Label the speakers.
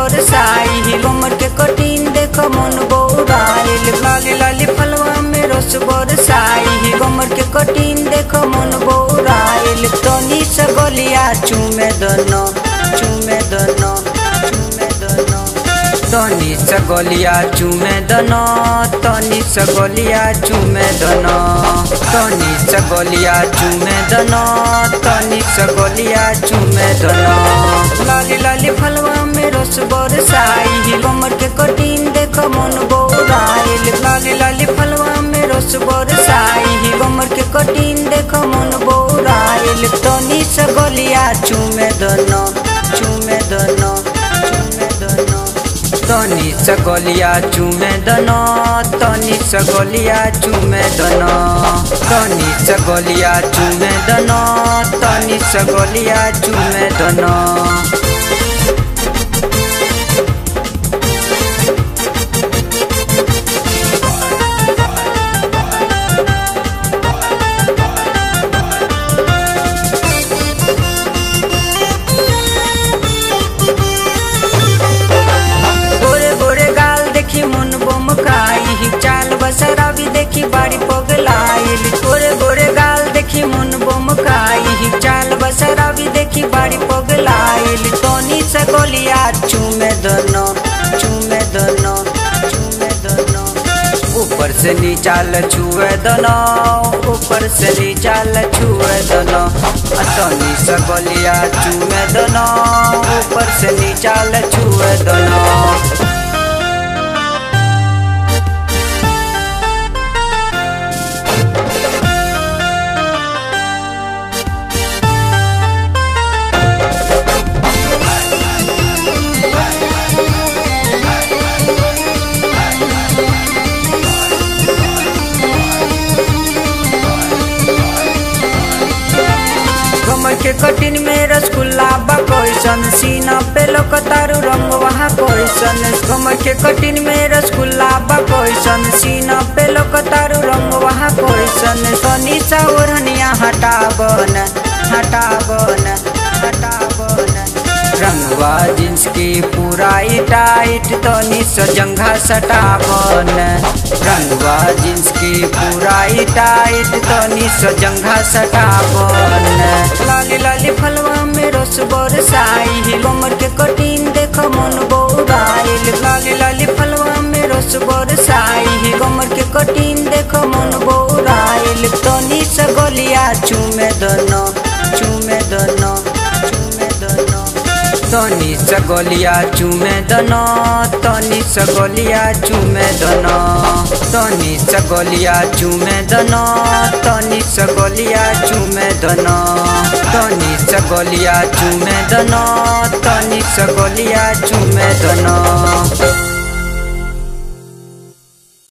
Speaker 1: बरसाई कमर के कटिन देख मन बौराइल लाली लाली फलवा में रस बरसाई कमर के कटिन देख मन बौराइल तनी से गलिया चूमे दनो चूमे दनो चूमे दनो तनी से गलिया चूमे दनो तनी से गलिया चूमे दनो तनी से गलिया चूमे दनो तनी से गलिया चूमे दनो लाली लाली फलवा में रस बरसाई कमर के कटिन देख मन बौराइल लाली लाली फलवा में रस बरसाई कमर के कटिन देख मन बौराइल तनी से गलिया चूमे दनो चूमे दनो चूमे दनो तनी सगोलिया चूमे दनो तनी सगोलिया चूमे दनो तनी सगोलिया चूमे दनो तनी सगोलिया चूमे दनो गोरे गोरे गाल देखी मन बम खाई चाल बसरा भी देखी बाड़ी पगलाइल गोरे गोरे गाल देखी मन बम खाई चाल बसरा भी देखी बाड़ी पगलाइल तोनी से गोलिया चूमे दनो चूमे दनो चूमे दनो ऊपर से नीचा छुए दनो ऊपर से नीचा छुए दनो तनी से गोलिया चूमे दनो ऊपर से नीचा छुए दनो कमर के कटिन में रसगुल्ला बा कैसन सीना पे लोकतारू रंग वहाँ कैसन कमर के कटिन में रसगुल्ला बा कैसन सीना पे लोकतारू रंग वहाँ कैसन तनी सा ओढ़निया हटावन हटावन हटावन रंगवा जींस की पूरा टाइट तनी सजंघा सटावन रंगवा जींस की पूरा टाइट तनी सजंघा सटावन लाली लाली फलवा में रस बरसाई कमर के कटिन देख मन बौराइल लाली लाली फलवा में रस बरसाई कमर के कटिन देख मन बौराइल तनी से गलिया चूमे दनो चूमे दनो चूमे दनो तनी सगोलिया चूमे दनो तनी सगोलिया चूमे दनो तनी सगोलिया चूमे दनो तनी सगोलिया चूमे दनो तनी सगोलिया चूमे दनो तनी सगोलिया चूमे दनो